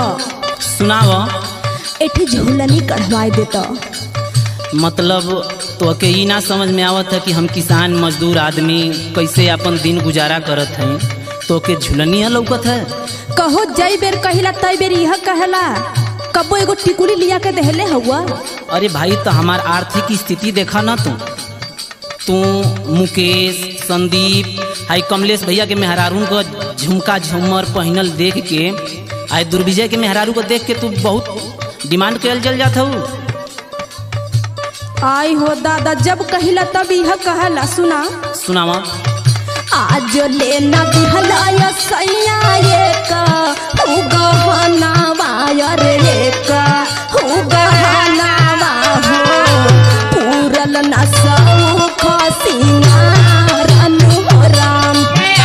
सुनाव एठी झूलनी कढ़वाए देता मतलब तो के ई ना समझ में आवत है कि हम किसान मजदूर आदमी कैसे अपन दिन गुजारा करत हैं तो के झुलनिया लौकत है कहो जई बेर कहिला तई बेर यह कहला कबो एगो टिकुली लिया के देहले हुआ अरे भाई तो हमार आर्थिक स्थिति देखा ना तू तू मुकेश संदीप हाई कमलेश भैया के मेहरारू को झुमका झूमर पहनल देख के आई दुर्विजय के मेहरारू को देख के तू बहुत डिमांड कल चल जात हूँ आई हो दादा जब कहिला तब यह कहला सुना सुनावा आज लेना दिहलाया सैया एक हु गहना वायर एक हु गहना हो पूरल न सौख सिंगार अनुराम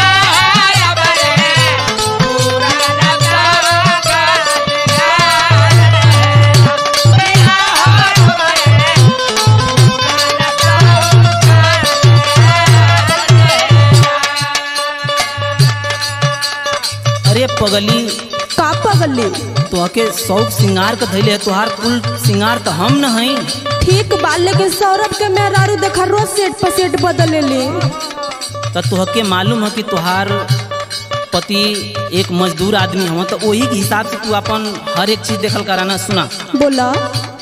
अरे पगली का पगली तोहके शौक सिंगार के धैले है तोहार कुल सिंगार तो हम न हई ठीक बा लेकिन सौरभ के मेहरारू देखा रोज सेट पर सेट बदले ले तो तोहके मालूम है कि तोहार पति एक मजदूर आदमी हव तो वही के हिसाब से तू अपन हर एक चीज देखल कराना सुना बोला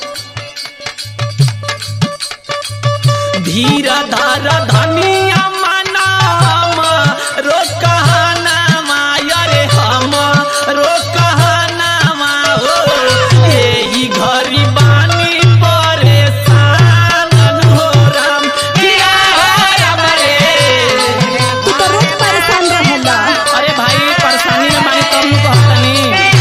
धीर धार धनिया मनाम रो कहनामा अरे हम रो कहनामा हो एही घरी बानी परेशान हो राम किया हो राम रे तू तो रोज परेशान रहेला अरे भाई परेशानी में मानी तब नु कहतनी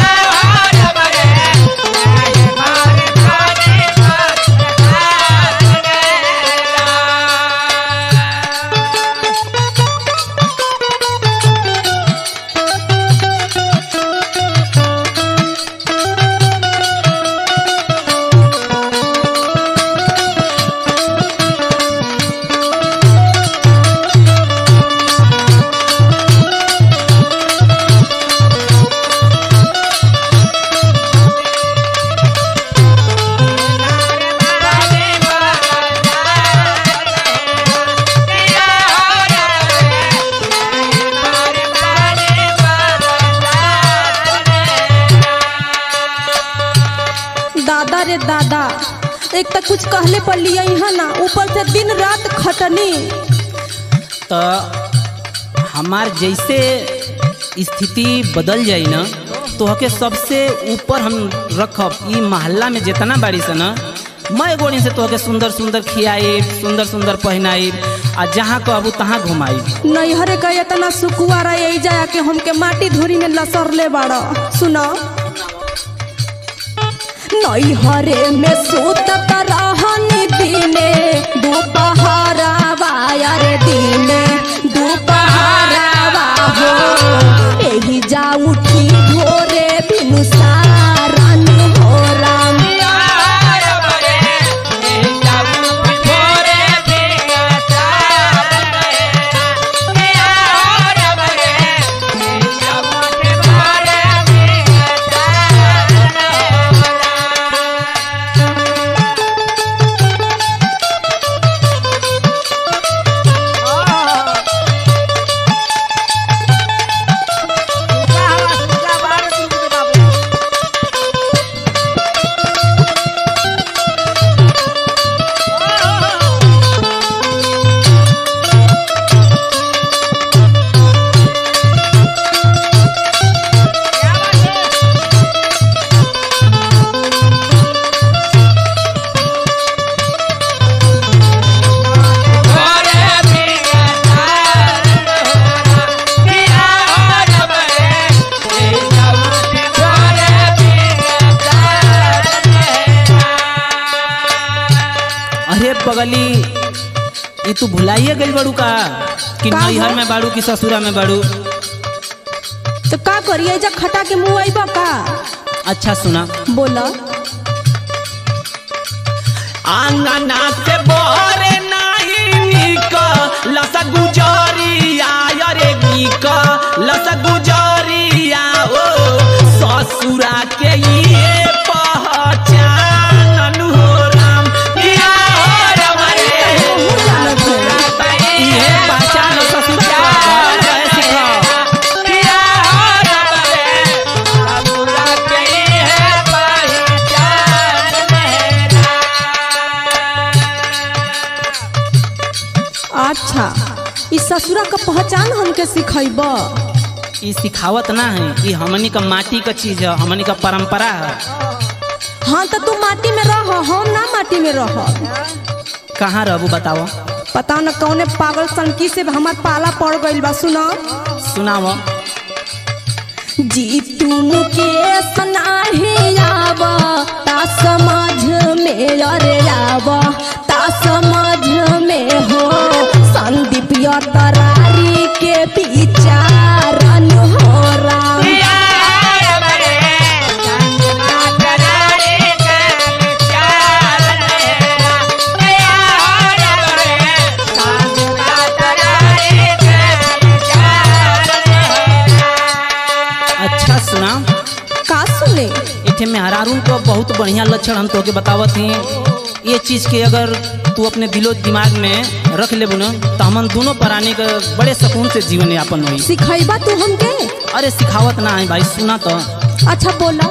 दादा रे दादा एक तो कुछ कहले पर लिया यहाँ ना ऊपर से दिन रात खटनी तो हमार जैसे स्थिति बदल जाई ना तो हके सबसे ऊपर हम रखब ई मोहल्ला में जितना बाड़ी से ना मैं गोड़ी से तोहके सुंदर सुंदर खियाई सुंदर सुंदर पहनाई आ जहाँ कहबू तहाँ घुमाई नैहरे का इतना सुकुआ रही जाया के हमके माटी धूरी में लसर ले बाड़ा सुनो नैहरे में सूतत रहनी दिने दोपहरा वायर दिने दोपहरा हो एही जा उठी भोरे बिनु सारन हो राम अरे पगली ये तू भुलाइए गई बड़ू का कि का नैहर हो? में बाड़ू कि ससुरा में बाड़ू तो का करिए जा खटा के मुँह आईबा का अच्छा सुना बोला आंगना से बोरे नहीं निक लस गुजरिया रे निक लस गुजरिया ओ ससुर ससुरा के ये पहचान हो राम किया हो राम रे ये पहचान ससुर के घर रहे सिखाओ किया हो राम रे ससुरा के ये पहचान अच्छा ई ससुरा का पहचान हमके सिखैब ई सिखावत ना है ई हमनी का माटी का चीज है हमनी का परंपरा है हाँ तो तू माटी में रह हम ना माटी में रह कहाँ रहबू बताओ पता न कौने पागल सनकी से हमार पाला पड़ गइल बा सुना सुनाओ जी तुम के सनाही आव ता समझ में अरे आव ता समझ में हो संदीप या तरारी के विचारन हो राम अच्छा सुना का सुने इथे में हरारून को बहुत बढ़िया लक्षण हम तोके बतावत हैं ये चीज के अगर तू अपने दिलो दिमाग में रख ले न तो हमन दोनों प्राणी का बड़े सुकून से जीवन यापन हुई सिखैबा तू हमके अरे सिखावत ना है भाई सुना तो अच्छा बोला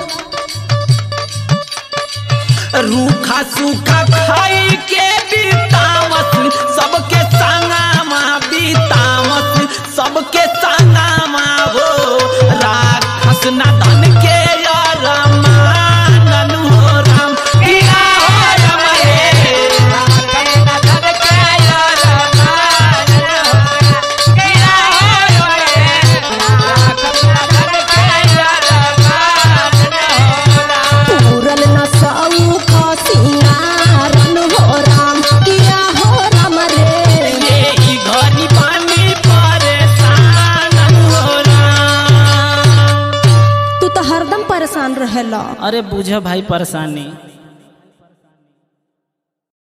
रूखा सूखा खाई के बीतावत सबके संगामा बीतावत सबके संगामा हो राक्षस ना धन के यार मानन हो राम किया हो राम रे राक्षस ना धन के यार मानन हो किया हो राम रे राक्षस ना धन के यार मानन हो राम पूरल न सऊ का सिंगारन हो राम किया हो राम रे ये ही घरी पानी परेशान हो राम। तू तो हरदम परेशान रहेला अरे बुझ भाई परेशानी